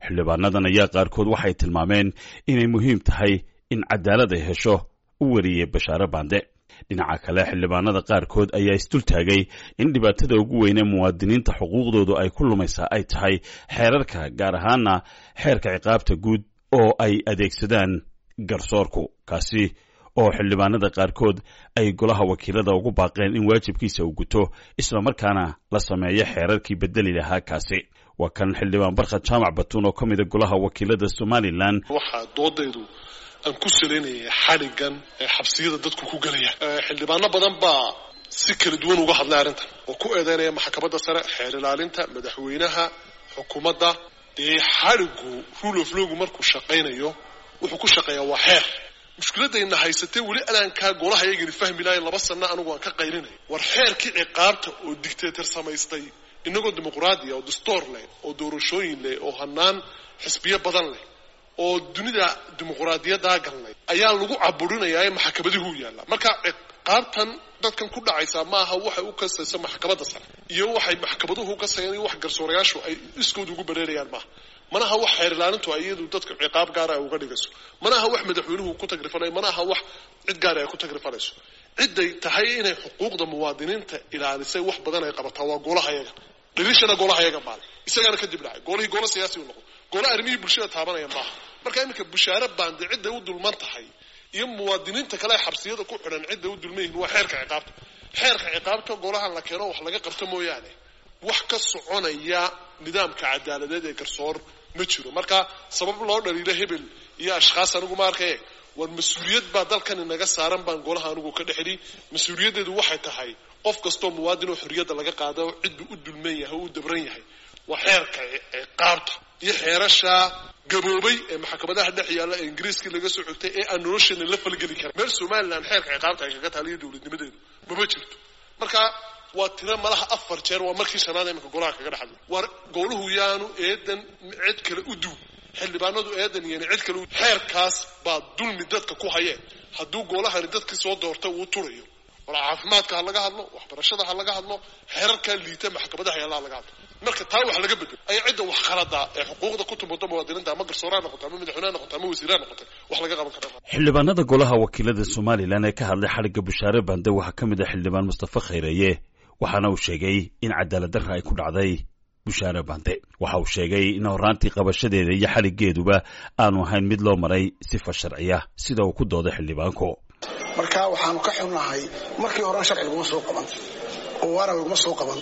xildhibaanadan ayaa qaarkood waxay tilmaameen inay muhiim tahay in cadaalad ay hesho u wariyey bashaare bande dhinaca kale xildhibaanada qaarkood ayaa isdultaagay in dhibaatada ugu weyn ee muwaadiniinta xuquuqdoodu ay ku lumaysaa ay tahay xeerarka gaar ahaana xeerka ciqaabta guud oo ay adeegsadaan garsoorku kaasi oo xildhibaanada qaarkood ay golaha wakiilada ugu baaqeen in waajibkiisa uu guto islamarkaana la sameeyo xeerarkii bedeli lahaa kaasi waa kan xildhibaan barkhad jaamac batuun oo ka mida golaha wakiilada somalilan waxaa doodaydu aan ku salaynaya xadhigan ee xabsiyada dadku ku gelaya xildhibaano badan baa si kala duwan uga hadlay arrintan oo ku eedeynaya maxkamadda sare xeer ilaalinta madaxweynaha xukuumadda dee xadhigu rule of lowgu markuu shaqaynayo wuxuu ku shaqeeyaa waa xeer mushkiladayna haysatee weli adaankaa golaha yagani fahmi lahayn laba sanno anigu aan ka qayrinay war xeerkii ciqaabta oo dictator samaystay inagoo dimuqraadiya oo dastoor leh oo doorashooyin leh oo hanaan xisbiyo badan leh oo dunida dimuqraadiyadaa galnay ayaa lagu caburinayaa ee maxkamadihu yaalla marka ciqaabtan dadkan ku dhacaysaa maaha waxay u kasayso maxkamadda sare iyo waxay maxkamaduhu ukasayaan iyo wax garsoorayaashu ay iskooda ugu bareerayaan maaha manaha wax xeer ilaalintu iyadu dadka ciqaab gaara ay uga dhigayso manaha wax madaxweynuhu ku tagrifanayo manaha wax cid gaara ay ku tagrifanayso ciday tahay inay xuquuqda muwaadiniinta ilaalisay wax badan ay qabataa waa golaha yaga dhirishana golaha yaga maale isagaana kadib dhacay golihii golo siyaasi u noqdo golo arrimihii bulshada taabanaya maaha marka iminka bushaare baande cidday u dulman tahay iyo muwaadiniinta kale ee xabsiyada ku xidhan cidday u dulman yihin waa xeerka ciqaabta xeerka ciqaabta golahan la keeno wax laga qabto mooyaane wax ka soconaya nidaamka cadaaladeed ee garsoor ma jiro marka sabab loo dhaliilo hebel iyo ashkhaas anigu ma arkaye war mas-uuliyad baa dalkan inaga saaran baan golaha anigu ka dhexli mas-uuliyaddeedu waxay tahay qof kastoo muwaadin oo xorriyadda laga qaado ciddu u dulman yahay oo u dabran yahay waa xeerka ciqaabta iyo xeerasha gaboobay ee maxkamadaha dhex yaalla ee ingiriiskii laga soo xogtay ee aan nolosheena la falgeli karin meel somalilan xeerka ciqaabta ay kaga taaliyo dowladnimadeedu mama jirto marka waa tiro malaha afar jeer waa markii shanaad iminka golaha kaga dhexadlo war goluhu yaanu eedan cid kale u duw xildhibaanadu eedan iyana cid kale xeerkaas baa dulmi dadka ku hayeen hadduu golahani dadkii soo doorta uu turayo war caafimaadka ha laga hadlo waxbarashada ha laga hadlo xeerarkaa liita maxkamadaha yaallaa laga hadlo marka taa wax laga bedelo ayaa cidda wax khalada ee xuquuqda ku tumado muwaadiniinta ama garsooraha noqoto ama madaxweyneha noqoto ama wasiiraha noqoto wax laga qaban kara xildhibaanada golaha wakiilada somalilan ee ka hadlay xadhigga bushaare bande waxaa ka mid ah xildhibaan mustafa khayreeye waxaana uu sheegay in cadaalad darra ay ku dhacday bushaare bande waxa uu sheegay in horraantii qabashadeeda iyo xadhiggeeduba aanu ahayn mid loo maray sifa sharciya sida uu ku dooday xildhibaanku marka waxaanu ka xunnahay markii horena sharci laguma soo qaban oo waara laguma soo qaban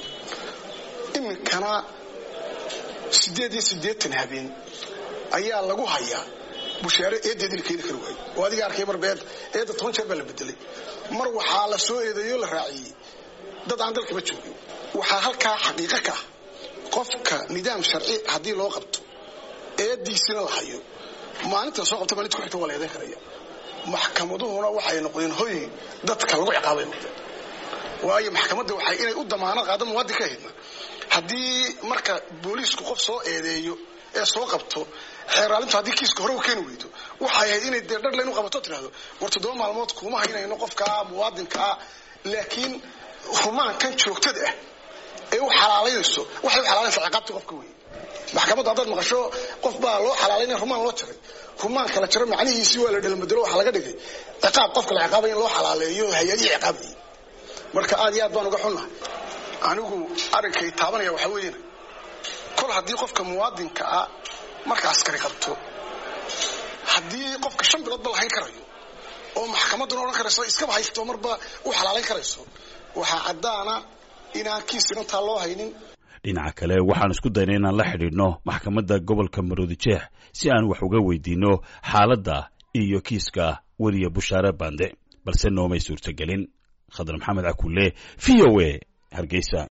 iminkana siddeed iyo siddeetan habeen ayaa lagu hayaa bushaare eedeedii la keeni kari waayo oo adiga arkay mar beed eedda toban jeer baa la bedelay mar waxaa la soo eedeeyo la raaciyey dad aan dalkaba joogin waxaa halkaa xaqiiqo ka ah qofka nidaam sharci haddii loo qabto eediisina la hayo maalinta soo qabta maalinta ku xigta waa la eedan karaya maxkamaduhuna waxay noqdeen hoy dadka lagu ciqaabay noqdeen waayo maxkamadda waxay inay u damaanad qaado muwaadin ka ahaydna haddii marka booliisku qof soo eedeeyo ee soo qabto xeeraalintu haddii kiiska hore u keeni weydo waxay ahayd inay dee dhadhlayn u qabato tirahdo war toddoba maalmood kuma haynayno qofkaa muwaadinkaa laakiin rumaankan joogtada ah ee u xalaalaynayso waxay u xalaalaysa ciqaabta qofka wey maxkamaddu haddaad maqasho qof baa loo xalaalaynaya rumaan loo jaray rumaanka la jaro macnihiisii waa la dhalmadelo waxaa laga dhigay ciqaab qofka la ciqaabaya in loo xalaaleeyo hay-adihii ciqaabayay marka aad iyo aad baan uga xunnahay anigu arrinkay taabanaya waxaa weeyana kol haddii qofka muwaadinka ah marka askari qabto haddii qofka shan biloodba lahayn karayo oo maxkamadduna odhan karayso iskaba haysto marba u xalaalayn karayso waxaa caddaana inaan kiis inantaa loo haynin dhinaca kale waxaan isku daynay inaan la xidhiidhno maxkamadda gobolka maroodi jeex si aan wax uga weydiinno xaaladda iyo kiiska weliya bushaare bande balse noomay suurtagelin khadar maxamed cakulle v o a hargeysa